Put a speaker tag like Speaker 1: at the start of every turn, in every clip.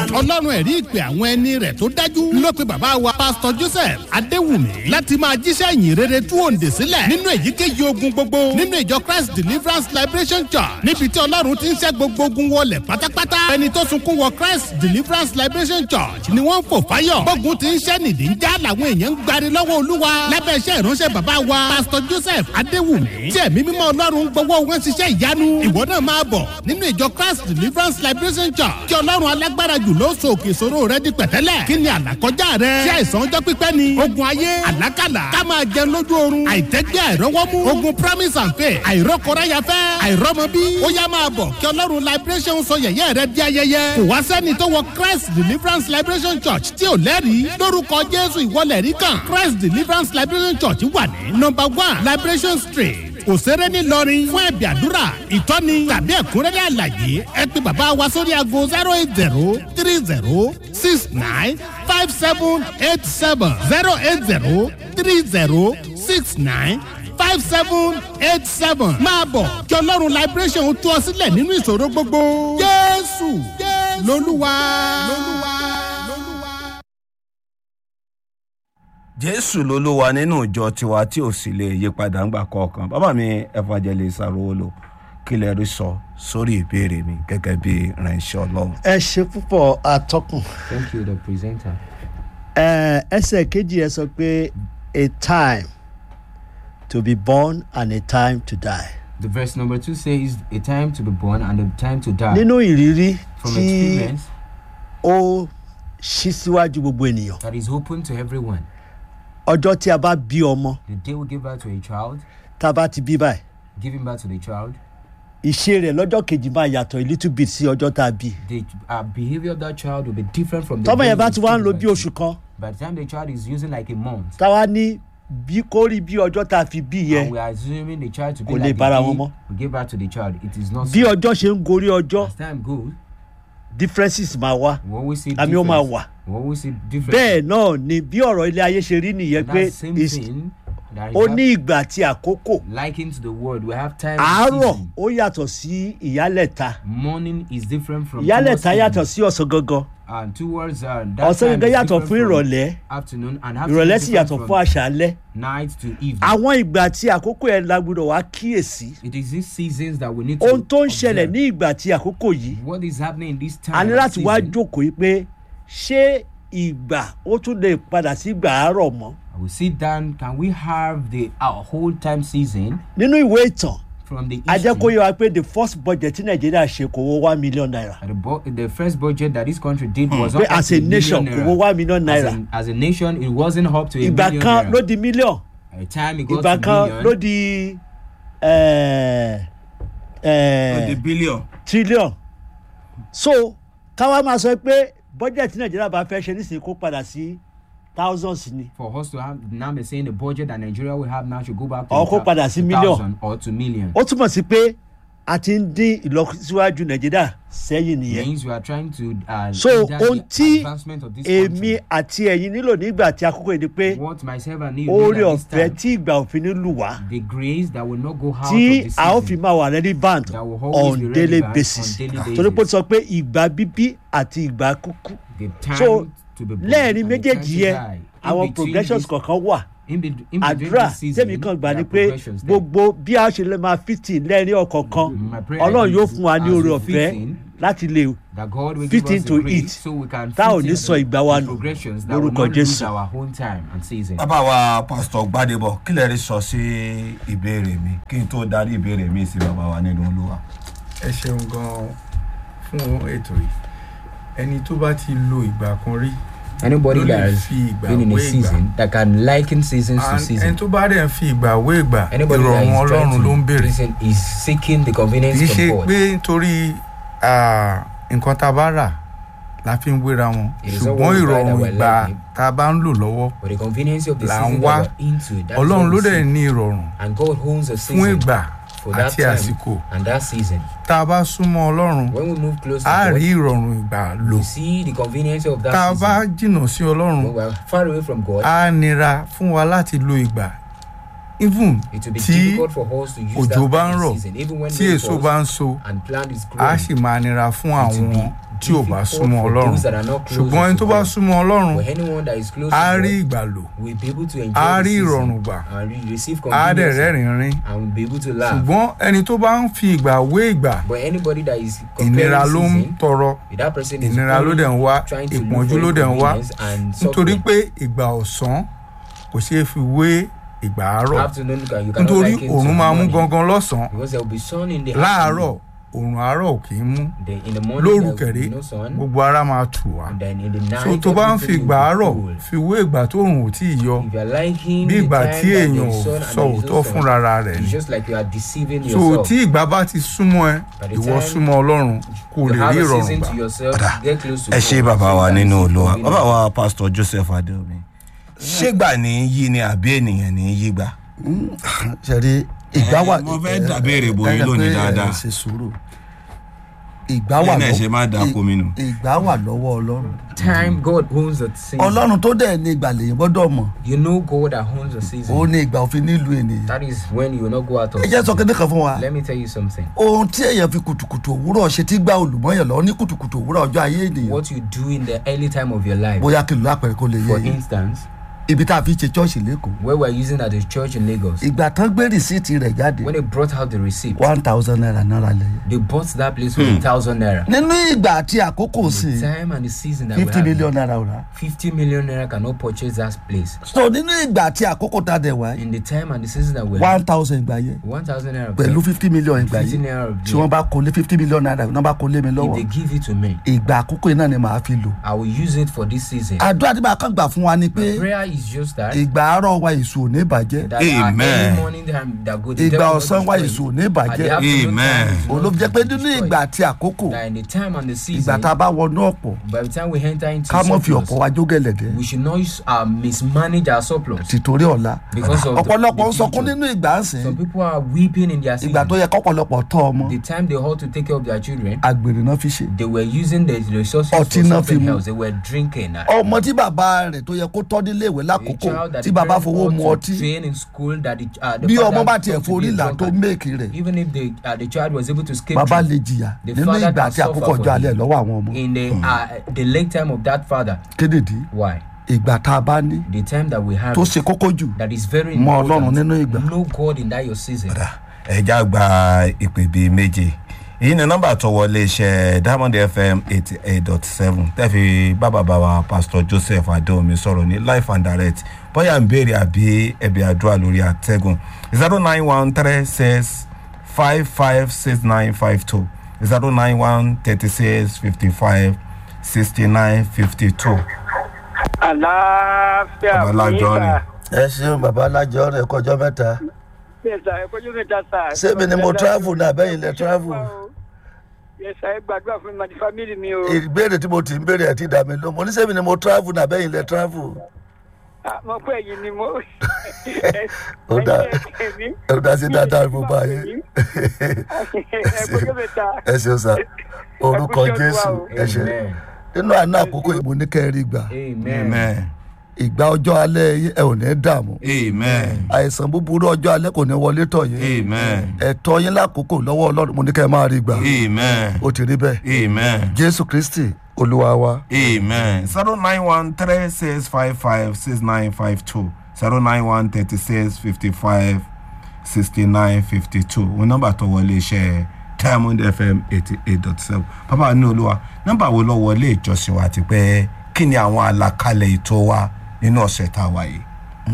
Speaker 1: ọlọ́run ẹ̀rí ìpè àwọn ẹni rẹ̀ tó dájú ló pe bàbá wa pásítọ̀ joseph adéwùmí láti máa jíṣẹ́ ìyìn rere tú òǹdè sílẹ̀ nínú èyíkéyìí ogun gbogbo nínú ìjọ christ deliverance liberation church níbi tí ọlọ́run ti ń ṣẹ́ gbogbo ogun wọlé pátápátá ẹni tó sunkún wọ christ deliverance liberation church ni wọ́n ń fò fáyọ̀ gbógun ti ń ṣẹ́ nìdí ń já làwọn èèyàn ń gbari lọ́wọ́ olúwa lábẹ́ iṣẹ́ ìránṣẹ́ bàbá wa pásítọ̀ joseph adéwùmí tí ẹ̀mí mímọ́ ọlọ́run gbọ́wọ́ wọn ṣiṣẹ́ ìyanu ìwọ náà máa bọ̀ nínú ìjọ christ deliverance liberation church kí ọlọ́run alágbára jù ló so òkè ìṣòro rẹ di pẹ̀tẹ́lẹ̀ kí ni àlàkọjá rẹ ṣé àìsàn ọjọ́ pípẹ́ ni ogun ayé àlákàlà ká máa jẹun lójú oorun àìtẹ́gbẹ́ àìrọ́wọ́mú ogun promise and faith àìrọ́kọ̀ráyafẹ́ àìrọ́mọbí ó yá máa bọ̀ kí ọlọ́run liberation sọ yẹ̀yẹ́ rẹ di ayẹyẹ kò wá sẹ́ni tó wọ christ deliverance liberation church tí ò lẹ́rìí lórúkọ jésù ìwọlẹ̀ rí kan christ deliverance liberation church wà ní number one liberation street òṣèré ńìlọrin fún ẹ̀bì àdúrà ìtọ́ni tàbí ẹ̀kúnrẹ́rẹ́ àlàyé ẹ pé bàbá wa sórí aago zero eight zero three zero six nine five seven eight seven zero eight zero three zero six nine five seven eight seven máa bọ̀ kí ọlọ́run liberation tú ọ sílẹ̀ nínú ìṣòro gbogbo jésù lolúwa.
Speaker 2: jésù lolúwa nínú ìjọ tiwa tí ò sì lè yí padà ńgbà kọ̀ọ̀kan bàbá mi evangelist arówólò kí lè rí sọ sórí ìbéèrè mi gẹ́gẹ́ bí ìránṣẹ́ ọlọ́run.
Speaker 3: ẹ ṣe púpọ̀ atọ́kùn
Speaker 4: Thank you, the presenter.
Speaker 3: Ẹ, ẹsẹ̀ kejì ẹ sọ pé a time to be born and a time to die.
Speaker 4: The verse number two says, A time to be born and a time to die.
Speaker 3: nínú ìrírí
Speaker 4: From
Speaker 3: tí
Speaker 4: experience
Speaker 3: ó ṣí síwájú gbogbo ènìyàn
Speaker 4: that is open to everyone.
Speaker 3: ọjọ́ tí a bá bí ọmọ
Speaker 4: The day we give birth to a child,
Speaker 3: tá a bá ti bí báyìí
Speaker 4: giving birth to the child,
Speaker 3: ìṣe rẹ̀ lọ́jọ́ kejì máa yàtọ̀ a little bit sí ọjọ́ tá a bí.
Speaker 4: the uh, behavior of that child will be different from the
Speaker 3: tọ́mọ
Speaker 4: day
Speaker 3: yẹn bá
Speaker 4: we
Speaker 3: ti wá ń
Speaker 4: give
Speaker 3: lo
Speaker 4: birth
Speaker 3: bí
Speaker 4: to.
Speaker 3: oṣù kan
Speaker 4: By the time the child is using like a month,
Speaker 3: táwa ní bí kó rí bí ọjọ́ tá a fi bí
Speaker 4: and
Speaker 3: yẹn
Speaker 4: we are assuming the child to be
Speaker 3: Kò lè
Speaker 4: like
Speaker 3: bára
Speaker 4: a
Speaker 3: wọn
Speaker 4: day
Speaker 3: mọ́.
Speaker 4: we give birth to the child. It is not
Speaker 3: bí
Speaker 4: so.
Speaker 3: ọjọ́ ṣe ń gorí ọjọ́
Speaker 4: As time goes,
Speaker 3: differences máa wá
Speaker 4: we always see
Speaker 3: àmì ó máa
Speaker 4: difference.
Speaker 3: wà
Speaker 4: We always see difference.
Speaker 3: bẹ́ẹ̀ náà ni bí ọ̀rọ̀ ilé ayé ṣe rí nìyẹn
Speaker 4: And
Speaker 3: pé
Speaker 4: that same
Speaker 3: is-
Speaker 4: thing that is
Speaker 3: ó
Speaker 4: hap-
Speaker 3: ní ìgbà àti àkókò
Speaker 4: likened to the word. We have time. and
Speaker 3: àárọ̀
Speaker 4: season.
Speaker 3: ó yàtọ̀ sí ìyálẹ̀ta
Speaker 4: Morning is different from
Speaker 3: ìyálẹ̀ta
Speaker 4: towards
Speaker 3: yàtọ̀
Speaker 4: evening.
Speaker 3: sí ọ̀sán gangan
Speaker 4: and towards uh, that
Speaker 3: ọ̀sán
Speaker 4: time
Speaker 3: gangan
Speaker 4: is
Speaker 3: yàtọ̀
Speaker 4: different
Speaker 3: fún
Speaker 4: from
Speaker 3: ìrọ̀lẹ́
Speaker 4: afternoon and afternoon
Speaker 3: ìrọ̀lẹ́
Speaker 4: is
Speaker 3: sì
Speaker 4: different
Speaker 3: yàtọ̀ fún
Speaker 4: from
Speaker 3: àṣálẹ́
Speaker 4: night to evening.
Speaker 3: àwọn ìgbà àti àkókò yẹn la gbọdọ̀ wá kíyèsí
Speaker 4: it is these seasons that we need to
Speaker 3: ohun tó ń ṣẹlẹ̀
Speaker 4: observe.
Speaker 3: ní ìgbà àti àkókò yìí
Speaker 4: what is happening in this time
Speaker 3: a ní
Speaker 4: and
Speaker 3: láti wá
Speaker 4: season.
Speaker 3: jókòó yìí pé ṣé ìgbà ó tún lè padà sí ìgbà àárọ̀ mọ́
Speaker 4: I will sit down can we have the our whole time season
Speaker 3: nínú ìwé ìtàn
Speaker 4: from the
Speaker 3: a jẹ́ kó
Speaker 4: history
Speaker 3: yẹ wa pé the first budget tí nàìjíríà ṣe kò wọ one million naira
Speaker 4: the, bu- the first budget that this country did was
Speaker 3: pé
Speaker 4: not up
Speaker 3: as
Speaker 4: to
Speaker 3: a nation
Speaker 4: million
Speaker 3: kò wọ
Speaker 4: naira.
Speaker 3: one million
Speaker 4: as
Speaker 3: naira
Speaker 4: a, as a nation it wasn't up to a
Speaker 3: ìgbà
Speaker 4: million
Speaker 3: kan
Speaker 4: naira.
Speaker 3: ló di million
Speaker 4: a time it got
Speaker 3: ìgbà
Speaker 4: to
Speaker 3: kan
Speaker 4: million
Speaker 3: ló di eh, eh,
Speaker 2: bílíọ̀n.
Speaker 3: trillion so káwa máa sọ pé budget tí nàìjíríà bá fẹ́ ṣe nísìnyí kó padà sí thousands ni
Speaker 4: for us to have now be saying the budget that Nigeria will have now should go back to
Speaker 3: Or
Speaker 4: the
Speaker 3: kó
Speaker 4: thou-
Speaker 3: padà sí
Speaker 4: to
Speaker 3: million.
Speaker 4: thousand or to million.
Speaker 3: ó túmọ̀ sí pé a ti ń dín ìlọsíwájú nàìjíríà sẹ́yìn nìyẹn
Speaker 4: means we are trying to uh,
Speaker 3: so
Speaker 4: hinder
Speaker 3: ohun
Speaker 4: the
Speaker 3: tí
Speaker 4: advancement of this
Speaker 3: èmi
Speaker 4: country.
Speaker 3: àti ẹ̀yin nílò nígbà tí àkókò yìí ni pé
Speaker 4: what myself and you
Speaker 3: oore
Speaker 4: need at this
Speaker 3: ọ̀fẹ́
Speaker 4: time,
Speaker 3: tí ìgbà òfin ní lù wá
Speaker 4: the grace that will not go out
Speaker 3: tí
Speaker 4: of the
Speaker 3: a ó
Speaker 4: season
Speaker 3: fi máa wà relevant
Speaker 4: That will always
Speaker 3: on
Speaker 4: be
Speaker 3: daily
Speaker 4: relevant
Speaker 3: basis
Speaker 4: on daily
Speaker 3: torí pé ó
Speaker 4: basis.
Speaker 3: sọ pé ìgbà bíbí àti ìgbà kúkú
Speaker 4: the time
Speaker 3: so
Speaker 4: to be born
Speaker 3: lẹ́ẹ̀rin
Speaker 4: and the time
Speaker 3: méjèèjì
Speaker 4: to
Speaker 3: yẹn
Speaker 4: die. In
Speaker 3: àwọn
Speaker 4: between
Speaker 3: progressions
Speaker 4: this-
Speaker 3: kọ̀ọ̀kan wà
Speaker 4: in, be, in between
Speaker 3: àdúrà
Speaker 4: this season,
Speaker 3: tèmi kan gbà
Speaker 4: there
Speaker 3: ni
Speaker 4: are
Speaker 3: pé
Speaker 4: progressions there.
Speaker 3: gbogbo bí a ṣe lè máa fìtì lẹ́ẹ̀rin ọ̀kọ̀ọ̀kan
Speaker 4: My prayer
Speaker 3: ọlọ́run
Speaker 4: is
Speaker 3: yóò fún wa ní
Speaker 4: as
Speaker 3: oore
Speaker 4: we
Speaker 3: ọ̀fẹ́
Speaker 4: fit in,
Speaker 3: láti lè
Speaker 4: that God will
Speaker 3: fit
Speaker 4: give us
Speaker 3: into
Speaker 4: the grace
Speaker 3: it.
Speaker 4: so we can
Speaker 3: Tá ò
Speaker 4: fit
Speaker 3: ní
Speaker 4: in
Speaker 3: sọ
Speaker 4: the-
Speaker 3: ìgbà wa
Speaker 4: the
Speaker 3: nù.
Speaker 4: progressions that will
Speaker 3: Lórúkọ
Speaker 4: not lose
Speaker 3: Jésù.
Speaker 4: our own time and season.
Speaker 2: bàbá wa pásítọ̀ gbadebo kí lè rí sọ sí ìbéèrè mi kí n tó darí ìbéèrè mi sí bàbá wa nínú olúwa.
Speaker 5: ẹ ṣeun gan-an fún ètò yìí ẹni tó bá ti lo ìgbà kan rí
Speaker 4: Anybody
Speaker 5: ló lè
Speaker 4: that has
Speaker 5: fi ìgbà
Speaker 4: been in a
Speaker 5: wé ìgbà
Speaker 4: season that can liken seasons to
Speaker 5: And ẹni
Speaker 4: season.
Speaker 5: tó bá dẹ̀ ń fi ìgbà wé ìgbà
Speaker 4: Anybody that
Speaker 5: ìrọ̀rùn
Speaker 4: is
Speaker 5: ọlọ́run
Speaker 4: trying
Speaker 5: ló ń
Speaker 4: to
Speaker 5: béèrè
Speaker 4: listen is seeking the convenience
Speaker 5: kì í
Speaker 4: from
Speaker 5: ṣe
Speaker 4: God.
Speaker 5: pé nítorí ah, nǹkan tá a bá rà la fi ń wéra wọn
Speaker 4: It is not
Speaker 5: ṣùgbọ́n
Speaker 4: what we buy that
Speaker 5: ìrọ̀rùn
Speaker 4: we're
Speaker 5: ìgbà
Speaker 4: liking.
Speaker 5: tá a bá ń lò lọ́wọ́
Speaker 4: But the convenience of the
Speaker 5: là ń
Speaker 4: season
Speaker 5: wá.
Speaker 4: that we're into, that is
Speaker 5: ọlọ́run
Speaker 4: what
Speaker 5: ló
Speaker 4: we
Speaker 5: dẹ̀
Speaker 4: seek.
Speaker 5: ní ìrọ̀rùn
Speaker 4: And God owns a
Speaker 5: fún
Speaker 4: season
Speaker 5: ìgbà
Speaker 4: for that
Speaker 5: àti
Speaker 4: time
Speaker 5: àsìkò
Speaker 4: and that season.
Speaker 5: tá a bá súnmọ́ ọlọ́run
Speaker 4: When we move close to
Speaker 5: á
Speaker 4: God,
Speaker 5: rí ìrọ̀rùn ìgbà lò
Speaker 4: we see the convenience of that
Speaker 5: tá a bá
Speaker 4: season.
Speaker 5: jìnnà sí ọlọ́run
Speaker 4: When we are far away from God,
Speaker 5: á nira fún wa láti lo ìgbà even
Speaker 4: It will be
Speaker 5: tí
Speaker 4: difficult for us to use that
Speaker 5: òjò bá ń
Speaker 4: kind of
Speaker 5: rọ̀
Speaker 4: season, even when
Speaker 5: tí
Speaker 4: rain
Speaker 5: èso
Speaker 4: falls
Speaker 5: bá ń so
Speaker 4: and plant is
Speaker 5: á
Speaker 4: growing.
Speaker 5: sì máa nira fún
Speaker 4: It will
Speaker 5: àwọn
Speaker 4: be
Speaker 5: tí ò bá
Speaker 4: difficult
Speaker 5: súnmọ́
Speaker 4: for
Speaker 5: ọlọ́run
Speaker 4: those that are not close
Speaker 5: ṣùgbọ́n ẹni
Speaker 4: to
Speaker 5: tó bá
Speaker 4: God.
Speaker 5: súnmọ́ ọlọ́run
Speaker 4: For anyone that is close
Speaker 5: á
Speaker 4: to
Speaker 5: rí
Speaker 4: God,
Speaker 5: ìgbàlò
Speaker 4: will be able to enjoy
Speaker 5: á
Speaker 4: the
Speaker 5: rí
Speaker 4: season
Speaker 5: ìrọ̀rùn gbà
Speaker 4: and re- receive
Speaker 5: á dẹ̀
Speaker 4: continuously
Speaker 5: rẹ́rìn rín
Speaker 4: and will be able to laugh.
Speaker 5: ṣùgbọ́n ẹni tó bá ń fi ìgbà wé ìgbà
Speaker 4: But anybody that is
Speaker 5: ìnira
Speaker 4: comparing
Speaker 5: ló ń
Speaker 4: season,
Speaker 5: tọrọ
Speaker 4: that person is
Speaker 5: ìnira ló
Speaker 4: only
Speaker 5: dẹ̀ ń wá
Speaker 4: trying to look
Speaker 5: ìpọ́njú
Speaker 4: for
Speaker 5: ló dẹ̀ ń wá
Speaker 4: inconvenience and
Speaker 5: nítorí
Speaker 4: suffering.
Speaker 5: pé ìgbà ọ̀sán kò ṣeé fi wé ìgbà àárọ̀
Speaker 4: Afternoon, you can- you cannot
Speaker 5: nítorí
Speaker 4: like it
Speaker 5: òòrùn
Speaker 4: to
Speaker 5: máa mú
Speaker 4: morning.
Speaker 5: gangan lọ́sàn-án
Speaker 4: because there will be sun in the
Speaker 5: láàárọ̀
Speaker 4: afternoon.
Speaker 5: òòrùn àárọ̀ ò kì í mú
Speaker 4: Then in the morning
Speaker 5: lóru
Speaker 4: there will
Speaker 5: kẹ̀rí
Speaker 4: be no sun.
Speaker 5: gbogbo ara máa tù wá
Speaker 4: And then in the night
Speaker 5: so tó bá ń fi
Speaker 4: everything
Speaker 5: ìgbà
Speaker 4: will be
Speaker 5: àárọ̀
Speaker 4: cool.
Speaker 5: fi wé ìgbà tó òòrùn ò tí ì yọ
Speaker 4: If you are liking
Speaker 5: bí
Speaker 4: the
Speaker 5: ìgbà
Speaker 4: time
Speaker 5: tí
Speaker 4: that
Speaker 5: èèyàn
Speaker 4: there
Speaker 5: ò
Speaker 4: is sun and
Speaker 5: sọ
Speaker 4: there is
Speaker 5: òótọ́
Speaker 4: no sun,
Speaker 5: fúnra rẹ̀
Speaker 4: it's
Speaker 5: ni
Speaker 4: just like you are deceiving
Speaker 5: so
Speaker 4: yourself.
Speaker 5: tí ìgbà bá ti súnmọ́ ẹ
Speaker 4: By the
Speaker 5: ìwọ
Speaker 4: time
Speaker 5: súnmọ́ ọlọ́run kó
Speaker 4: you
Speaker 5: lè
Speaker 4: have
Speaker 5: rí
Speaker 4: a
Speaker 5: ìrọ̀rùn
Speaker 4: season
Speaker 5: gbà
Speaker 4: to yourself,
Speaker 2: Ọ̀dà.
Speaker 4: get close to
Speaker 2: ẹ ṣe
Speaker 4: God,
Speaker 2: bàbá
Speaker 4: so
Speaker 2: wa
Speaker 4: you can
Speaker 2: nínú
Speaker 4: receive
Speaker 2: olúwa
Speaker 4: convenience.
Speaker 2: bàbá wa pásítọ̀ joseph adéomi ṣégbà ní í yí ni àbí ènìyàn ní í yí gbà.
Speaker 6: ṣẹ̀rí ìgbà wà.
Speaker 2: mo fẹ́ dàbéèrè bòye
Speaker 6: ẹ- ẹ-
Speaker 2: lónìí
Speaker 6: ẹ-
Speaker 2: dáadáa.
Speaker 6: ẹ ṣe sùúrù ìgbà wà
Speaker 2: Lẹ́yìn náà ṣe máa dà
Speaker 6: ì-
Speaker 2: kó mi nù.
Speaker 6: ìgbà wà lọ́wọ́ ọlọ́run
Speaker 4: Time God owns the season.
Speaker 6: ọlọ́run tó dẹ̀ ní ìgbà lèyìn gbọ́dọ̀ mọ̀
Speaker 4: You know God that owns the season.
Speaker 6: ó ní ìgbà òfin nílùú ènìyàn
Speaker 4: That is when you will not go out of
Speaker 6: ẹ jẹ́ sọ
Speaker 4: season.
Speaker 6: kéde kan fún wa
Speaker 4: Let me tell you something.
Speaker 6: ohun tí èèyàn fi kùtùkùtù òwúrọ̀ ṣe tí gba olùmọ̀yàn lọ ní kùtùkùtù òwúrọ̀ ọjọ́ ayé ènìyàn
Speaker 4: What you do in the early time of your life.
Speaker 6: bóyá kí n lọ àpẹẹrẹ kó lè yé
Speaker 4: For
Speaker 6: yín
Speaker 4: instance,
Speaker 6: ibi tá a fi ṣe chọ́ọ̀ṣì lẹ́kọ̀ọ́
Speaker 4: where we're using at the church in Lagos,
Speaker 6: ìgbà tán gbé rìsíìtì rẹ̀ jáde
Speaker 4: when they brought out the receipt,
Speaker 6: one thousand naira náírà lẹ́yìn
Speaker 4: they bought that place for a thousand naira.
Speaker 6: nínú ìgbà àti àkókò sí
Speaker 4: The time and the season that we
Speaker 6: fifty
Speaker 4: have,
Speaker 6: million naira ò rà
Speaker 4: 50 million naira cannot purchase that place.
Speaker 6: so nínú ìgbà àti àkókò tá a dẹ̀ wá
Speaker 4: In the time and the season that we
Speaker 6: one
Speaker 4: have,
Speaker 6: thousand ìgbà yẹn
Speaker 4: 1,000 naira.
Speaker 6: pẹ̀lú fifty million ìgbà
Speaker 4: 50
Speaker 6: yìí
Speaker 4: naira of
Speaker 6: tí wọ́n bá kó lé fifty million naira wọ́n bá kó lé mi
Speaker 4: If they
Speaker 6: lọ́wọ́
Speaker 4: give it to me,
Speaker 6: ìgbà àkókò yìí náà ni màá fi lò
Speaker 4: I will use it for this season.
Speaker 6: àdúrà tí màá kàn gbà fún wa ni pé
Speaker 4: Prayer is just that.
Speaker 6: ìgbà àárọ̀ wa èso ò ní bàjẹ́
Speaker 4: that
Speaker 2: Amen.
Speaker 4: at any morning time that go, the
Speaker 6: ìgbà
Speaker 4: devil will
Speaker 6: ọ̀sán wa
Speaker 4: destroy
Speaker 6: èso ò
Speaker 4: it.
Speaker 6: ní
Speaker 4: At the
Speaker 6: bàjẹ́
Speaker 4: afternoon
Speaker 2: Amen.
Speaker 4: time, it will
Speaker 6: òun ló
Speaker 4: not
Speaker 6: fi jẹ́ pé nínú
Speaker 4: destroy
Speaker 6: ìgbà
Speaker 4: it.
Speaker 6: àti àkókò
Speaker 4: That in the time and the
Speaker 6: ìgbà
Speaker 4: season,
Speaker 6: tá a bá wọnú ọ̀pọ̀
Speaker 4: by the time we enter into
Speaker 6: ká mọ̀ fi
Speaker 4: surplus,
Speaker 6: ọ̀pọ̀ wa jó gẹ̀lẹ̀dẹ́
Speaker 4: we should not use, uh, mismanage our surplus.
Speaker 6: tìtorí ọ̀la
Speaker 4: Because of the-
Speaker 6: ọ̀pọ̀lọpọ̀ ń
Speaker 4: the
Speaker 6: sọkún
Speaker 4: future.
Speaker 6: nínú ìgbà ń sìn
Speaker 4: Some people are weeping in their
Speaker 6: ìgbà tó
Speaker 4: season.
Speaker 6: yẹ kọ́pọ̀lọpọ̀ tọ́ ọmọ
Speaker 4: The time they ought to take care of their children,
Speaker 6: àgbèrè náà fi ṣe
Speaker 4: they were using the resources
Speaker 6: Ọtí
Speaker 4: for
Speaker 6: náà fi
Speaker 4: something
Speaker 6: mu.
Speaker 4: else. They were drinking. Uh,
Speaker 6: ọmọ tí bàbá rẹ̀ tó yẹ kó tọ́ nílé ìwé
Speaker 4: a
Speaker 6: lákòókò
Speaker 4: child that
Speaker 6: tí
Speaker 4: the
Speaker 6: bàbá
Speaker 4: parents
Speaker 6: fowó
Speaker 4: ought
Speaker 6: mu
Speaker 4: to
Speaker 6: ọtí
Speaker 4: train in school that the, uh, the
Speaker 6: bí
Speaker 4: father
Speaker 6: ọmọ bá
Speaker 4: ought
Speaker 6: tiẹ̀
Speaker 4: to be
Speaker 6: forí
Speaker 4: a
Speaker 6: là tó
Speaker 4: drunkard.
Speaker 6: méèkì rẹ̀
Speaker 4: even if the uh, the child was able to escape
Speaker 6: bàbá
Speaker 4: through
Speaker 6: lè jìyà
Speaker 4: The
Speaker 6: nínú
Speaker 4: father
Speaker 6: ìgbà
Speaker 4: can
Speaker 6: àti
Speaker 4: suffer
Speaker 6: àkókò
Speaker 4: for
Speaker 6: ọjọ́ alẹ́
Speaker 4: him.
Speaker 6: lọ́wọ́ àwọn ọmọ
Speaker 4: in the uh, the late time of that father
Speaker 6: kédèdí
Speaker 4: why
Speaker 6: ìgbà tá a bá ní
Speaker 4: the time that we have
Speaker 6: tó ṣe kókó jù
Speaker 4: that is very
Speaker 6: mọ ọlọ́run
Speaker 4: important
Speaker 6: nínú ìgbà
Speaker 4: know God in that your season
Speaker 2: ẹja gba ìpè bíi méje èyí ni nọmba tó wọlé iṣẹ́ diamond fm eighty eight dot seven tẹ́fì bàbá wa pastor joseph adeomi sọ̀rọ̀ ní life and direct bóyá ń béèrè àbí ẹ̀bí àdúrà lórí àtẹ́gùn zero nine one three six five five six nine five two zero nine one thirty six fifty five sixty nine fifty two.
Speaker 7: àlàáfíà
Speaker 2: Babalájọ ni.
Speaker 6: ẹ ṣeun bàbá alájọ rẹ kọjọ mẹ́ta
Speaker 7: yẹsà ẹ kọjú mi ta sà.
Speaker 6: Ṣé mi ni mo travel ní àbẹ́yìn lẹ travel?
Speaker 7: yẹsà ẹ gbàdúrà fún mi àti fámìlì mi o.
Speaker 6: ìbéèrè tí mo ti ń béèrè ẹ̀ ti dà mí ló mo ní sẹ́mi ni mo travel ní àbẹ́yìn lẹ travel
Speaker 7: Ah, mo pẹ́ yìí ni mo.
Speaker 6: Ó dáa.
Speaker 7: ẹ̀yin
Speaker 6: ẹ dá sí dáadáa mo bá yín
Speaker 7: ẹ kọjú mi ta.
Speaker 6: ẹ ṣeun sá orúkọ
Speaker 7: Ẹ kú iṣẹ́
Speaker 6: jésù
Speaker 7: Olúwa o.
Speaker 6: ẹ ṣe
Speaker 4: amen
Speaker 6: nínú àná àkókò ìmọ̀ ní kẹrin gbà
Speaker 4: amen
Speaker 2: amen
Speaker 6: ìgbà ọjọ́ alẹ́ yín ẹ ò ní dààmú
Speaker 2: amen
Speaker 6: àìsàn búburú ọjọ́ alẹ́ kò ní wọlé tọ̀ yín
Speaker 2: amen
Speaker 6: ẹ̀tọ́ yín lákòókò lọ́wọ́ ọlọ́run mo ní kẹ́ ẹ máa rí gbà
Speaker 2: amen
Speaker 6: ó ti rí bẹ́ẹ̀
Speaker 2: amen.
Speaker 6: jésù kristi olúwa wa
Speaker 2: Amen. Zero nine one three six five five six nine five two zero nine one thirty six fifty five sixty nine fifty two wọn nọmba tó wọlé iṣẹ́ diamond fm eighty eight dot seven bàbá ní olúwa nọmba wo lọ wọlé ìjọsìn wa ti pẹ́ kí ni àwọn àlàkalẹ̀ ètò wa nínú ọ̀sẹ̀ tá a wà yìí.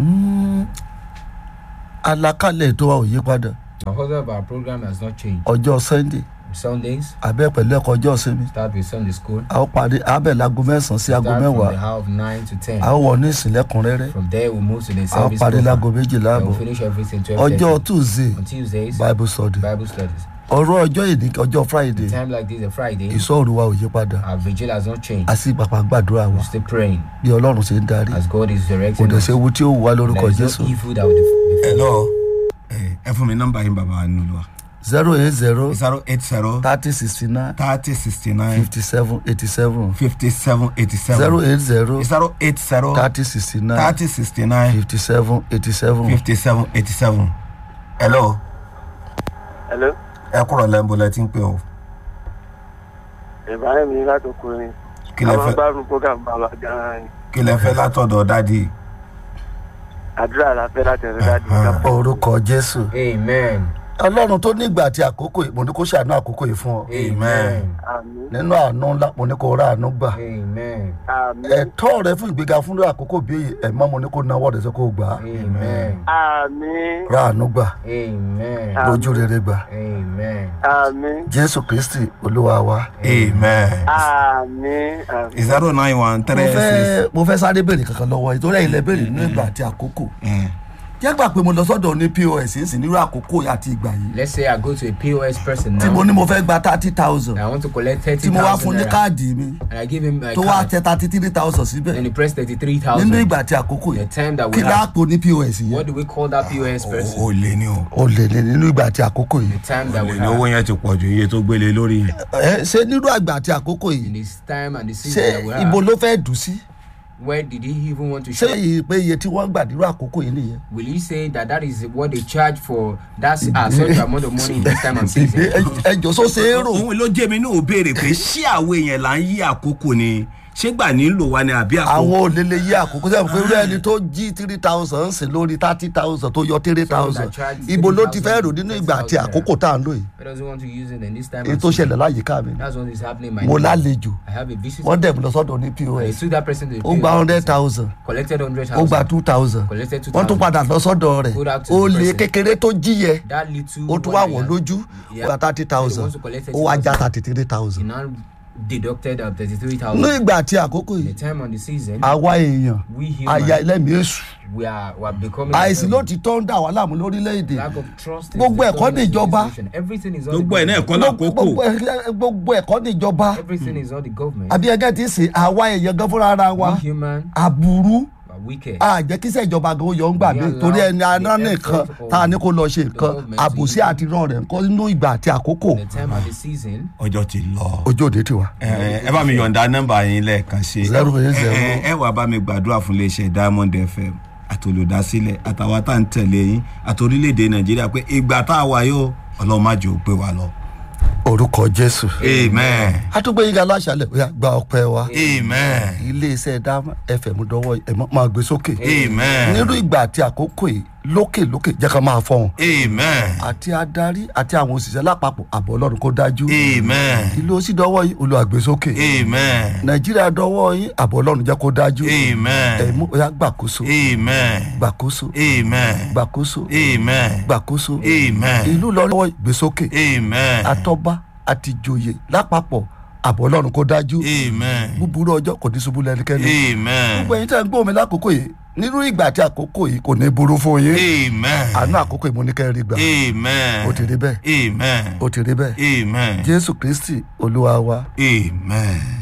Speaker 6: àlàkalẹ̀ ètò wa ò yí padà
Speaker 4: the order of our program has not changed
Speaker 6: ọjọ́ sunday
Speaker 4: sundays
Speaker 6: abẹ́ pẹ̀lú ẹ̀kọ́ ọjọ́ sinmi
Speaker 4: start with sunday school
Speaker 6: a ó parí abẹ́ láago mẹ́sàn-án sí aago
Speaker 4: start from the
Speaker 6: mẹ́wàá
Speaker 4: hour of nine to ten
Speaker 6: a ó wọ ní ìsìnlẹ̀kùnrẹ́rẹ́
Speaker 4: from there we move to the
Speaker 6: a ó
Speaker 4: service
Speaker 6: parí láago
Speaker 4: program
Speaker 6: méjìlá
Speaker 4: and
Speaker 6: àbọ̀
Speaker 4: we finish everything twelve
Speaker 6: ọjọ́
Speaker 4: thirty
Speaker 6: tuesday
Speaker 4: on tuesdays
Speaker 6: bible study
Speaker 4: bible studies
Speaker 6: ọ̀rọ̀ ọjọ́ ìní ọjọ́ friday
Speaker 4: time like this a friday
Speaker 6: ìsọ̀rù wa ò yí padà
Speaker 4: our vigil has not changed
Speaker 6: a sì pàpà gbàdúrà wa
Speaker 4: we're still praying
Speaker 6: bí ọlọ́run ṣe ń darí
Speaker 4: as god is
Speaker 6: kò
Speaker 4: directing
Speaker 6: dẹ̀
Speaker 4: us
Speaker 6: ṣe ewu tí ó wù wá lórúkọ
Speaker 4: there is
Speaker 6: jésù
Speaker 4: no evil that will be
Speaker 2: ẹ lọ ẹ fún mi nọmba yín bàbá ní olúwa.
Speaker 6: zero eight zero
Speaker 2: zero eight zero
Speaker 6: thirty sixty nine
Speaker 2: thirty sixty nine
Speaker 6: fifty seven eighty seven
Speaker 2: fifty seven eighty seven
Speaker 6: zero eight zero
Speaker 2: zero eight zero
Speaker 6: thirty sixty nine
Speaker 2: thirty sixty nine
Speaker 6: fifty seven eighty seven.
Speaker 2: fifty seven eighty seven. hello
Speaker 7: hello
Speaker 2: ẹ kúrò lẹ́ńbó lẹ ti ń pè o
Speaker 7: ìbáraẹ̀ mi láti ọkùnrin
Speaker 2: kí lẹ
Speaker 7: àwọn
Speaker 2: fẹ́
Speaker 7: gbárùn program bàbá gan-an ni
Speaker 2: kí lẹ fẹ́ látọ̀dọ̀ dádì
Speaker 7: àdúrà la fẹ́ láti ẹ̀rọ dájú ká
Speaker 6: orúkọ jésù
Speaker 4: Amen.
Speaker 6: ọlọ́run tó nígbà àti àkókò yìí mo ní kó ṣàánú àkókò yìí fún ọ
Speaker 4: Amen.
Speaker 7: àmì
Speaker 6: nínú àánú ńlá mo ní kó rà àánú gbà
Speaker 4: Amen.
Speaker 7: àmì
Speaker 6: ẹ̀tọ́ rẹ fún ìgbéga fún àkókò bí èyí ẹ̀mọ́ mo ní kó náwó rẹ sí kó gbà á
Speaker 4: Amen.
Speaker 7: àmì
Speaker 6: rà àánú gbà
Speaker 4: Amen.
Speaker 6: lójú rere gbà
Speaker 4: Amen.
Speaker 7: àmì
Speaker 6: jésù kristi olúwa wa.
Speaker 2: amen
Speaker 7: àmì àmì.
Speaker 2: zero nine one
Speaker 6: mo
Speaker 2: three six.
Speaker 6: fẹ́ mo fẹ́ sáré béèrè kankan lọ́wọ́ yìí torí ẹ̀yin lẹ béèrè nínú ìgbà àti àkókò jẹ́ gbà pé mo lọ sọ́dọ̀ ní pos ń sìn nírú àkókò àti ìgbà yìí
Speaker 4: Let's say I go to a POS person
Speaker 6: tí mo
Speaker 4: now.
Speaker 6: ní mo fẹ́ gba thirty thousand
Speaker 4: I want to collect thirty
Speaker 6: tí mo wá
Speaker 4: thousand
Speaker 6: fún ní
Speaker 4: naira.
Speaker 6: káàdì mi
Speaker 4: And I give him my
Speaker 6: tó wá
Speaker 4: card.
Speaker 6: tẹ thirty three thousand síbẹ̀
Speaker 4: And he pressed thirty-three
Speaker 6: nínú
Speaker 4: thousand.
Speaker 6: ìgbà àti àkókò
Speaker 4: The
Speaker 6: yìí
Speaker 4: time that
Speaker 6: kí
Speaker 4: we have.
Speaker 6: láàpò ní pos yẹn
Speaker 4: What do we call that POS person?
Speaker 2: o lè ní o
Speaker 6: o lè lè nínú ìgbà àti àkókò yìí
Speaker 4: The time that we
Speaker 2: lè ní owó
Speaker 4: have.
Speaker 2: yẹn ti pọ̀ ju iye tó gbélé lórí yẹn.
Speaker 6: ẹ ṣé nínú àgbà àti àkókò
Speaker 4: In
Speaker 6: yìí
Speaker 4: this time and the
Speaker 6: ṣé
Speaker 4: season that we
Speaker 6: ibo
Speaker 4: have.
Speaker 6: ló fẹ́ dùn sí
Speaker 4: Where did he even want to
Speaker 6: ṣé
Speaker 4: shop?
Speaker 6: iye pé iye tí wọ́n gbà nírú àkókò yìí nìyẹn.
Speaker 4: Will you say that that is what they charge for that uh, such amount of money in this time and season?
Speaker 6: ẹjọ sọ ṣe é rò
Speaker 2: òun ló jẹ́ mi náà ò béèrè pé ṣé àwọn èèyàn là ń yí àkókò ni ṣé gbà nílò wa ni àbí àkókò.
Speaker 6: àwọn olè lè yí àkókò sẹ́yìn pé irú ẹni tó jí three thousand sí lórí thirty thousand tó yọ three thousand ibo ló ti fẹ́ rò nínú ìgbà àti àkókò tá à ń lò yìí
Speaker 4: Why does he want to use it in this time
Speaker 6: èyí
Speaker 4: and
Speaker 6: tó
Speaker 4: season?
Speaker 6: ṣẹlẹ̀ láyìíká mi
Speaker 4: That's what is happening in my
Speaker 6: mo
Speaker 4: neighborhood.
Speaker 6: lálejò
Speaker 4: I have a visitor.
Speaker 6: wọ́n dẹ̀ mi lọ sọ́dọ̀ ní
Speaker 4: I
Speaker 6: pos
Speaker 4: took that person to the
Speaker 6: ó gba
Speaker 4: POS
Speaker 6: hundred
Speaker 4: person,
Speaker 6: thousand
Speaker 4: collected hundred
Speaker 6: ó gba
Speaker 4: thousand.
Speaker 6: two thousand
Speaker 4: Collected two
Speaker 6: wọ́n tún
Speaker 4: thousand.
Speaker 6: padà lọ sọ́dọ̀ rẹ̀
Speaker 4: Go back to
Speaker 6: ó
Speaker 4: the
Speaker 6: lè
Speaker 4: person.
Speaker 6: kékeré tó jí yẹ
Speaker 4: That little.
Speaker 6: ó tún
Speaker 4: one
Speaker 6: wà
Speaker 4: that
Speaker 6: wọ́n
Speaker 4: he
Speaker 6: lójú
Speaker 4: had-
Speaker 6: ó
Speaker 4: Yeah.
Speaker 6: gba thirty
Speaker 4: He
Speaker 6: thousand
Speaker 4: wants to collect
Speaker 6: ó wá já
Speaker 4: 30,000.
Speaker 6: thirty three
Speaker 4: He
Speaker 6: thousand
Speaker 4: now deducted uh, thirty-three
Speaker 6: nínú
Speaker 4: thousand.
Speaker 6: ìgbà àti àkókò
Speaker 4: The
Speaker 6: yìí
Speaker 4: time on the season,
Speaker 6: àwa èèyàn
Speaker 4: we
Speaker 6: aya
Speaker 4: human,
Speaker 6: ẹlẹ́mìí èṣù
Speaker 4: we are we are becoming.
Speaker 6: àìsí ló ti tọ́ ń dà wá láàmú lórílẹ̀‐èdè
Speaker 4: Lack of trust. is
Speaker 6: Gbogbo
Speaker 4: the
Speaker 6: ẹ̀kọ́
Speaker 4: problem in this
Speaker 6: níjọba.
Speaker 4: situation. Everything is on
Speaker 2: gbogbo ẹ̀
Speaker 4: the
Speaker 2: náà
Speaker 4: government.
Speaker 2: ẹ̀kọ́
Speaker 6: gbogbo
Speaker 2: lákòókò
Speaker 6: ẹ- gbogbo ẹ̀kọ́ níjọba
Speaker 4: Everything is on the government.
Speaker 6: àbí ẹgẹ́ ti sè àwa èèyàn gan fúnra ara wa
Speaker 4: We human
Speaker 6: aburú
Speaker 4: are wicked.
Speaker 6: àjẹ́ kíṣẹ́ ìjọba gan ó yọ ń gbà mí torí ẹni aná nìkan tá a ní kó lọ ṣe nǹkan àbòsí àti rán rẹ̀ nǹkan nínú ìgbà àti àkókò
Speaker 4: The time and the season.
Speaker 2: ọjọ́ ti lọ.
Speaker 6: ojú òde tiwa.
Speaker 2: ẹ ẹ bá mi yọ̀ǹda nọ́mbà yín lẹ́ẹ̀kan ṣe.
Speaker 6: Zero eight zero.
Speaker 2: ẹ ẹ wàá bá mi gbàdúrà fún iléeṣẹ́ diamond fm àtolùdásílẹ̀ àtàwọn tá à ń tẹ̀lé yín àti orílẹ̀-èdè nàìjíríà pé ìgbà tá a wà yóò ọlọ́run má jẹ́ ò pé wa lọ.
Speaker 6: orúkọ jésù.
Speaker 2: amen
Speaker 6: àtúgbò yín ga láṣálẹ̀ ó yá gba ọpẹ́ wa.
Speaker 2: amen
Speaker 6: iléeṣẹ́ dá fm dọwọ́ ẹ̀ mọ́- máa gbé sókè.
Speaker 2: amen
Speaker 6: nínú ìgbà àti àkókò yìí lókè lókè jẹ́ ká máa fọ́hùn.
Speaker 2: amen
Speaker 6: àti adarí àti àwọn òṣìṣẹ́ lápapọ̀ àbọ̀ ọlọ́run kó dájú.
Speaker 2: amen
Speaker 6: ìlú òsì dọwọ́ yìí olùwàgbésókè.
Speaker 2: amen
Speaker 6: nàìjíríà dọwọ́ yín àbọ̀ ọlọ́run jẹ́ kó dájú.
Speaker 2: amen
Speaker 6: ẹ̀mú ó yá gbàkóso
Speaker 2: amen
Speaker 6: gbàkóso
Speaker 2: amen
Speaker 6: gbàkóso
Speaker 2: amen
Speaker 6: gbàkóso
Speaker 2: amen
Speaker 6: ìlú lọ́wọ́ ìgbésókè
Speaker 2: amen
Speaker 6: àtọ́ba àti ìjòyè lápapọ̀ àbọ̀ ọlọ́run kó dájú.
Speaker 2: amen
Speaker 6: búburú ọjọ́ kò ní ṣubú lẹ́nikẹ́ni.
Speaker 2: amen
Speaker 6: gbogbo ẹ̀yin tẹ́ ń gbọ́ mi lákòókò yìí nínú ìgbà àti àkókò yìí kò ní burú fún yín.
Speaker 2: amen
Speaker 6: àánú àkókò yìí mo ní kẹ́ ẹ rí gbà.
Speaker 2: amen
Speaker 6: ó ti rí bẹ́ẹ̀
Speaker 2: amen
Speaker 6: ó ti rí bẹ́ẹ̀.
Speaker 2: amen
Speaker 6: jésù kristi olúwa wa.
Speaker 2: amen.